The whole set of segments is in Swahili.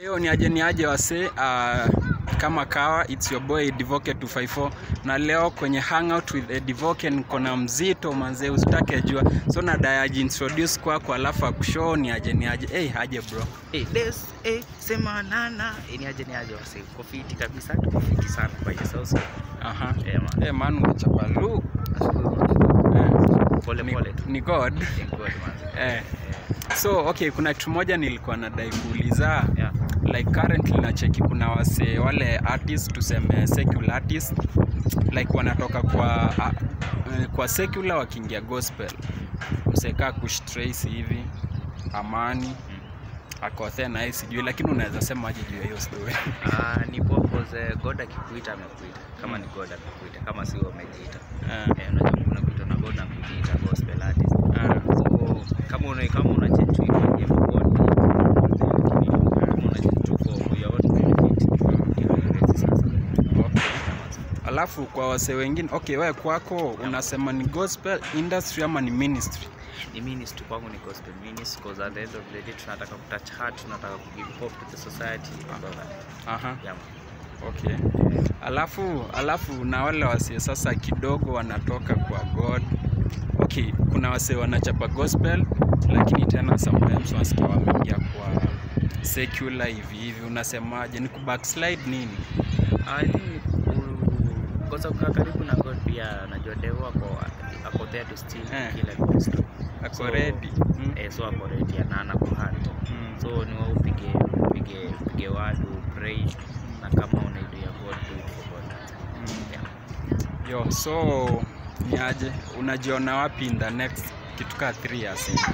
Leo ni aje ni aje wase uh, kama kawa it's your boy Divoke 254 na leo kwenye hangout with uh, Divoke niko na mzito manze usitake jua so na dayaji introduce kwako alafu akushow ni aje ni aje hey, aje bro Eh, Des, eh, sema nana Eh, ni aje ni aje wase uko fiti kabisa tuko fiti sana by yourself so aha eh, man. hey, man umechapa lu Nashukuru. eh, pole ni, pole tu ni god Thank God, man. eh. so okay kuna kitu moja nilikuwa nadai kuuliza Yeah. like currently nacheki kuna wase wale artist tuseme secular artist like wanatoka kwa uh, kwa secular wakiingia gospel msekaa kush Tracy hivi amani akothe na yeye sijui lakini unaweza sema aje juu ya hiyo story Ah, ni poa cause eh, God akikuita amekuita kama ni God amekuita kama sio umejiita Eh, eh, unajua kuna kuitwa na God na kujiita gospel artist eh, so kama una kama una change tu ifanye for God lakini kama una change tu for your own benefit ndio hiyo sasa okay. alafu kwa wase wengine okay wewe kwako unasema ni gospel industry ama ni ministry ni ministry kwangu ni gospel ministry because at the end of the day tunataka kutouch heart tunataka kugive hope to the society and all that aha yeah. okay alafu alafu na wale wasee sasa kidogo wanatoka kwa god okay kuna wasee wanachapa gospel lakini tena sometimes wanasikia wameingia kwa secular hivi hivi unasemaje ni kubackslide nini I think ku- kwanza kukaa karibu na God pia najua devo ako ako there to steal Eh. kila Kristo ako So, ready mm. eh, so ako ready na ana kuhand Mm. so ni wewe upige upige upige word pray na kama una idea ya God do it for God Mm. yeah. yo so ni aje unajiona wapi in the next kitu kaa 3 years hivi?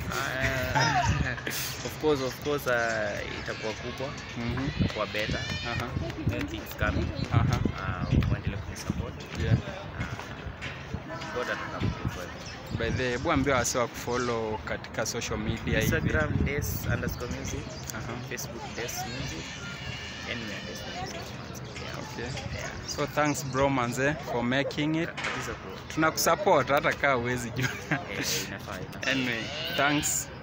Ah, of course of course uh, itakuwa kubwa Mhm. itakuwa better Aha, New things coming aha, uh, muendelee kunisupport yeah. uh, God atakapokuwa by the hebu ambia wase wa kufollow katika social media hivi Instagram des underscore music Aha, Facebook des music anywhere des music yeah. okay. yeah. so thanks bro manze for making it kabisa bro tunakusupport hata kaa uwezi jua eh, inafaa inafaa anyway thanks